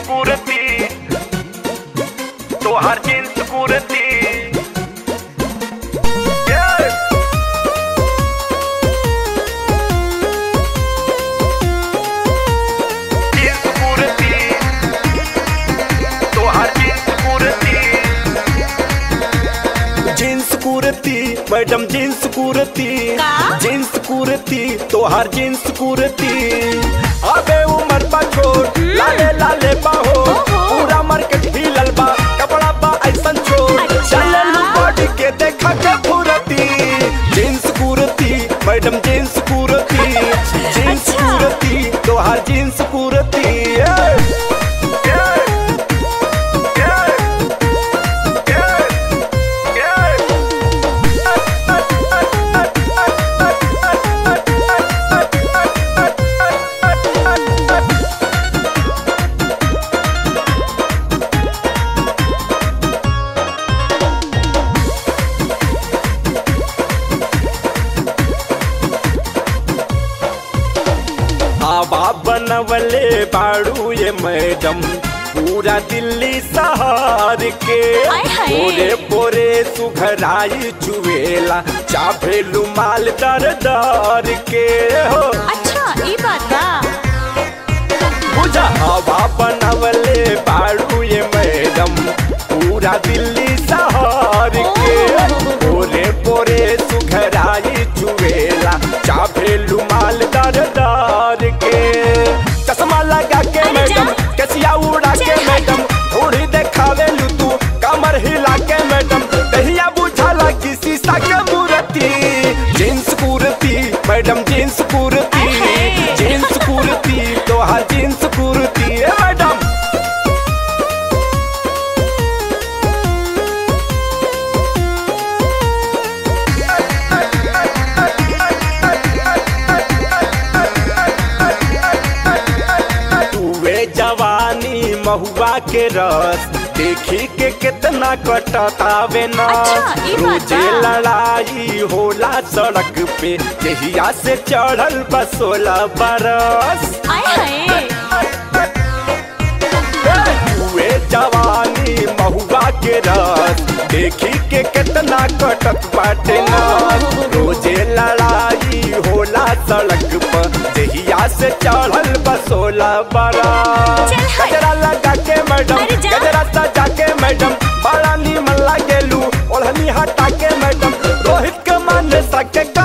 कुर्ती तोहार jeans kurti Yeah! Jeans kurti तोहार jeans kurti jeans kurti madam jeans kurti का? जीन्स कुर्ती तोहार जीन्स कुर्ती अबे उमर बा छोट लाले लाले बाहो ओहो। पूरा मार्केट हिलल बा कपड़ा बा ऐसन छोट अच्छा। चलन बॉडी के देखा के फुरती jeans kurti madam jeans kurti jeans अच्छा। कुर्ती तोहार jeans kurti Yeah! Yeah! Yeah! Yeah! हवा बनवले बाड़ू ये मैडम पूरा दिल्ली शहर के आय हाय। पोरे पोरे सुघराई चुवेला चाभेलू माल दर दर के हो अच्छा ई बात बा बुझा हवा बनवले बाड़ू ये मैडम पूरा दिल्ली शहर के ओहो। पोरे पोरे सुघराई चुवेला चाभेलू माल दर दर के चश्मा लगा के अरे मैडम जा। कसिया उड़ा के चल मैडम थोड़ी देखावे लू तू कमर हिला के मैडम दहिया बुझाला कि शीशा के मूर्ति jeans kurti madam jeans kurti अहे। जींस कुर्ती तोहार जींस कुर्ती ए मैडम तुवे जवानी महुआ के रस देखी के कितना कटतावे न अच्छा, ई बात रोजे बा। लड़ाई होला सड़क पे यहिया से चढ़ल बसोला बरस आय हाय हुए जवानी महुआ के रस देखी के कितना कटक बाटे न रोजे लड़ाई होला सड़क पर जहिया से चढ़ल बसोला बड़ा चल हट। गजरा लगा के मैडम अरे जा। गजरा सजा के मैडम बड़ा नीमन लागेलू ओढ़नी हटा के मैडम रोहित के माने सके